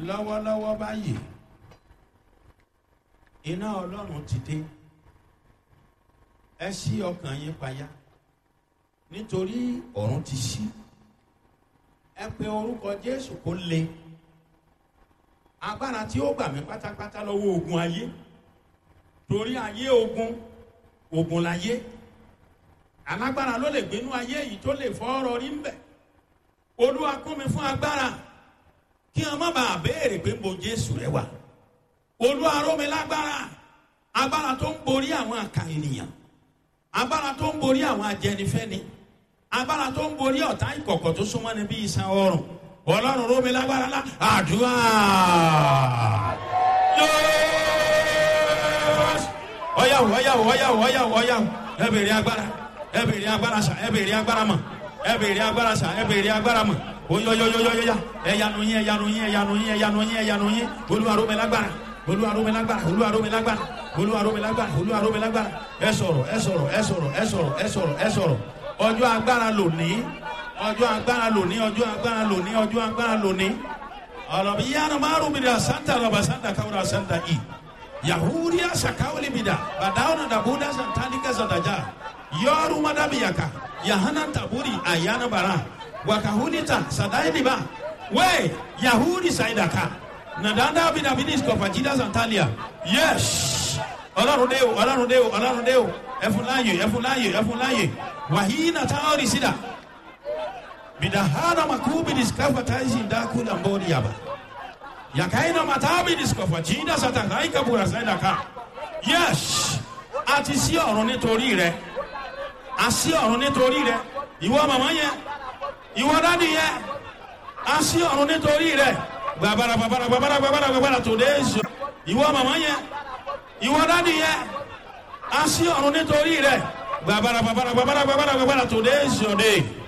lọ́wọ́lọ́wọ́ báyìí iná ọlọ́run ti dé ẹ ṣí ọkàn yín payá nítorí ọ̀run ti ṣí ẹ pe orúkọ jésù kó le agbára tí ó gbà mí pátápátá lọ́wọ́ ogun ayé torí ayé ogun ogun láyé alágbára ló lè gbénú ayé yìí tó lè fọ́ ọ̀rọ̀ rí ń bẹ̀ olúwa kún mi fún agbára kí wọn má bàa béèrè pé mo jésù rẹ wà olúwa ró mi lágbára agbára tó ń borí àwọn àkà ènìyàn agbára tó ń borí àwọn ajẹnifẹni agbára tó ń borí ọ̀tá ìkọ̀kọ̀ tó súnmọ́ ni bí iṣan ọrùn ọlọ́run ró mi lágbára lá àdúrà ọyàwó ọyàwó ọyàwó ọyàwó ọyàwó ẹ bèrè agbára ẹ bèrè agbára sà ẹ bèrè agbára mọ ẹ bèrè agbára sà ẹ bèrè agbára mọ oyoyoyoyoya ẹyanu yín ẹyanu yín ẹyanu yín ẹyanu yín ẹyanu yín olúwarome lágbára olúwarome lágbára olúwarome lágbára olúwarome lágbára olúwarome lágbára ẹ sọ̀rọ̀ ẹ sọ̀rọ̀ ẹ sọ̀rọ̀ ẹ sọ̀rọ̀ ẹ sọ̀rọ̀ ẹ sọ̀rọ̀ ọjọ́ agbára lónìí ọjọ́ agbára lónìí ọjọ́ agbára lónìí ọjọ́ agbára lónìí ọlọ́bi yánnà márùn mi dà santa lọ́ba santa káwúrà santa i yahudiya sakawuli mi dà bàdáwọn dàbúdà santanika santaja yọrù madabiyaka yahana taburi ayana bara wakahunita sadailiba we yahudi saidaka nadanda bidabidis kọfajida santalia yes ọlọrun de o ọlọrun de o ọlọrun de o ẹfunláyè ẹfunláyè ẹfunláyè wàhíínà táwọn sídà bidahana makubidis kafataisi ndakula mbori yaba yakaina matabidis kọfajida satakaika bura saidaka yes àti sí ọ̀run nítorí rẹ àsí ọ̀run nítorí rẹ ìwọ màmá yẹn ìwọ dádì yẹ a sí ọ̀run nítorí rẹ gbàbàrà gbàbàrà gbàbàrà gbàbàrà gbàbàrà today is ìwọ màmá yẹ ìwọ dádì yẹ a sí ọ̀run nítorí rẹ gbàbàrà gbàbàrà gbàbàrà gbàbàrà gbàbàrà today is your day